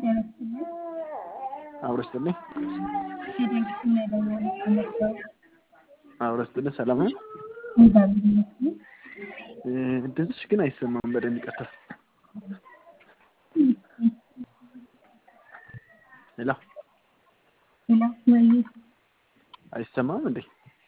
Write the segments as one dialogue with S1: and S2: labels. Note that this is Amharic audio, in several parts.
S1: ጤና ይስጥልኝ።
S2: አብሮ ይስጥልኝ።
S1: ከድርጅትና የደወሉት ተመርጠው
S2: አብሮ ይስጥልኝ። ሰላም ነው?
S1: እግዚአብሔር ይመስገን።
S2: ድምፅሽ ግን አይሰማም በደንብ ይቅርታ። ሄሎ
S1: ሌላ ወይ
S2: አይሰማም እንዴ?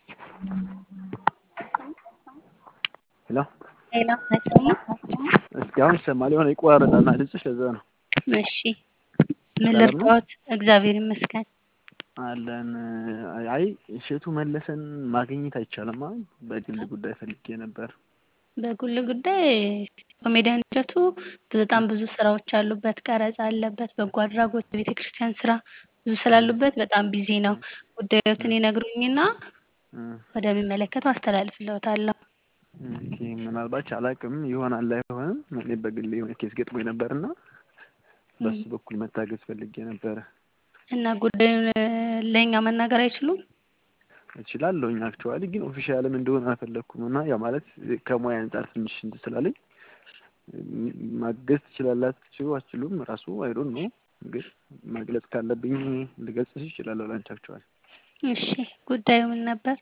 S2: ሄሎ
S1: ሌላ አይሰማም?
S2: እስኪ አሁን ይሰማል። የሆነ ይቆራረጣልና ድምፅሽ ለዛ ነው።
S1: እሺ ምን ልርዳዎት? እግዚአብሔር ይመስገን።
S2: አለን አይ እሸቱ መለሰን ማግኘት አይቻልም። አሁን በግል ጉዳይ ፈልጌ ነበር።
S1: በግል ጉዳይ ኮሜዲያን እሸቱ በጣም ብዙ ስራዎች አሉበት፣ ቀረጻ አለበት፣ በጎ አድራጎት፣ የቤተ ክርስቲያን ስራ ብዙ ስላሉበት በጣም ቢዚ ነው። ጉዳዮትን ይነግሩኝና ወደሚመለከተው አስተላልፍልዎታለሁ።
S2: ኦኬ፣ ምናልባት አላውቅም ይሆናል አይሆንም። እኔ በግል የሆነ ኬስ ገጥሞኝ ነበርና በሱ በኩል መታገዝ ፈልጌ ነበረ።
S1: እና ጉዳዩን ለእኛ መናገር አይችሉም?
S2: እችላለሁኝ አክቹዋሊ ግን ኦፊሻልም እንደሆነ አልፈለግኩም እና ያ ማለት ከሙያ አንጻር ትንሽ እንትን ስላለኝ ማገዝ ትችላላችሁ አትችሉም ራሱ አይዶን ነው ግን መግለጽ ካለብኝ ልገልጽሽ እችላለሁ ላንቺ አክቹዋሊ።
S1: እሺ ጉዳዩ ምን ነበር?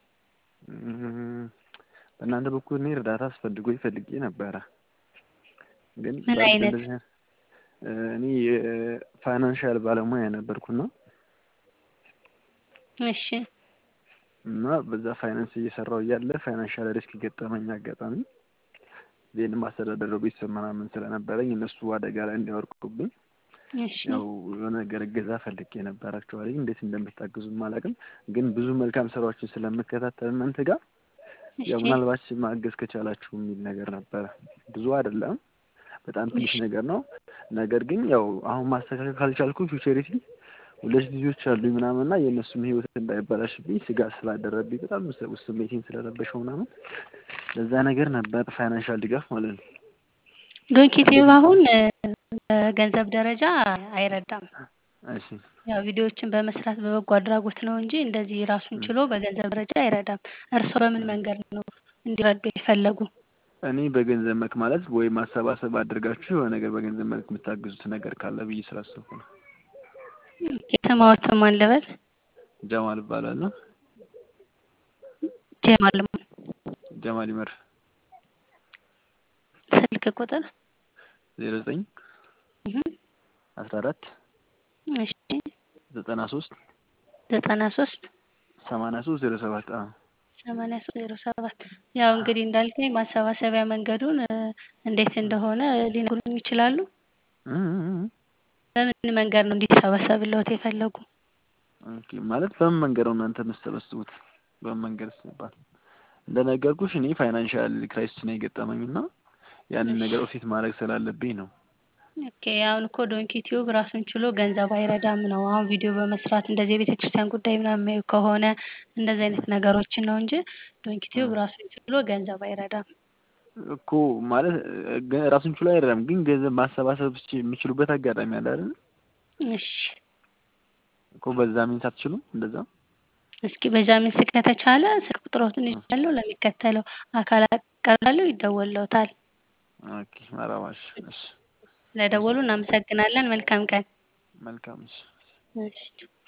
S2: በእናንተ በኩል እኔ እርዳታ አስፈልጎኝ ፈልጌ ነበረ ግን
S1: ምን አይነት?
S2: እኔ የፋይናንሻል ባለሙያ ነበርኩና
S1: እሺ
S2: እና በዛ ፋይናንስ እየሰራው እያለ ፋይናንሻል ሪስክ ገጠመኝ አጋጣሚ ዜን ማስተዳደረው ቤተሰብ ምናምን ስለነበረኝ እነሱ አደጋ ላይ እንዲያወርቁብኝ
S1: እሺ
S2: ያው የሆነ ነገር እገዛ ፈልጌ ነበር። አክቹዋሊ እንዴት እንደምታግዙም አላውቅም፣ ግን ብዙ መልካም ስራዎችን ስለምከታተል እናንተ ጋር ያው
S1: እሺ
S2: ምናልባት ማገዝ ከቻላችሁ የሚል ነገር ነበረ። ብዙ አይደለም፣ በጣም ትንሽ
S1: እሺ
S2: ነገር ነው። ነገር ግን ያው አሁን ማስተካከል ካልቻልኩ ፊውቸሪቲ ሁለት ልጆች አሉኝ ምናምን እና የእነሱም ህይወት እንዳይበላሽብኝ ስጋት ስላደረብኝ በጣም ስ- ስሜቴን ስለረበሸው ምናምን ለዛ ነገር ነበር ፋይናንሻል ድጋፍ ማለት ነው።
S1: ዶንኪቲቭ አሁን በገንዘብ ደረጃ አይረዳም።
S2: እሺ
S1: ያው ቪዲዮዎችን በመስራት በበጎ አድራጎት ነው እንጂ እንደዚህ ራሱን ችሎ በገንዘብ ደረጃ አይረዳም። እርስዎ በምን መንገድ ነው እንዲረዱ የፈለጉ?
S2: እኔ በገንዘብ መልክ ማለት ወይ ማሰባሰብ አድርጋችሁ የሆነ ነገር በገንዘብ መልክ የምታግዙት ነገር ካለ ብዬ ስላሰብኩ ነው።
S1: ስምዎትን ማን ልበል?
S2: ጀማል እባላለሁ።
S1: ጀማል ማን?
S2: ጀማል ይመር
S1: ስልክ ቁጥር?
S2: ዜሮ ዘጠኝ
S1: እህ
S2: አስራ አራት
S1: እሺ
S2: ዘጠና ሶስት
S1: ዘጠና ሶስት
S2: ሰማንያ ሶስት ዜሮ ሰባት አዎ
S1: ሰማንያ ሶስት ዜሮ ሰባት ያው እንግዲህ እንዳልከኝ ማሰባሰቢያ መንገዱን እ እንዴት እንደሆነ ሊነግሩኝ ይችላሉ?
S2: እ እ እ
S1: በምን መንገድ ነው እንዲሰበሰብልዎት የፈለጉ?
S2: ኦኬ ማለት በምን መንገድ ነው እናንተ የምትሰበስቡት? በምን መንገድ ሲባል እንደነገርኩሽ እኔ ፋይናንሻል ክራይሲስ ነው የገጠመኝ እና ያንን ነገር ኦፊት ማድረግ ስላለብኝ ነው።
S1: ኦኬ አሁን እኮ ዶንኪ ቲዩብ ራሱን ችሎ ገንዘብ አይረዳም ነው። አሁን ቪዲዮ በመስራት እንደዚህ የቤተ ክርስቲያን ጉዳይ ምናምን የሚያዩ ከሆነ እንደዚህ አይነት ነገሮችን ነው እንጂ ዶንኪ ቲዩብ ራሱን ችሎ ገንዘብ አይረዳም።
S2: እኮ ማለት እ ገ- ራሱን ችሎ አይደለም ግን ገንዘብ ማሰባሰብ ስ- የሚችሉበት አጋጣሚ አለ አይደል?
S1: እሺ
S2: እኮ በዛ ሚንስ አትችሉም እንደዛ?
S1: እስኪ በጃሚን ስልክ ከተቻለ ስልክ ቁጥሮትን ይዣለሁ ለሚከተለው አካል አቀርባለሁ ይደወልልዎታል።
S2: ኦኬ መራባሽ እሺ
S1: ስለደወሉ እናመሰግናለን። መልካም ቀን።
S2: መልካም እሺ
S1: እሺ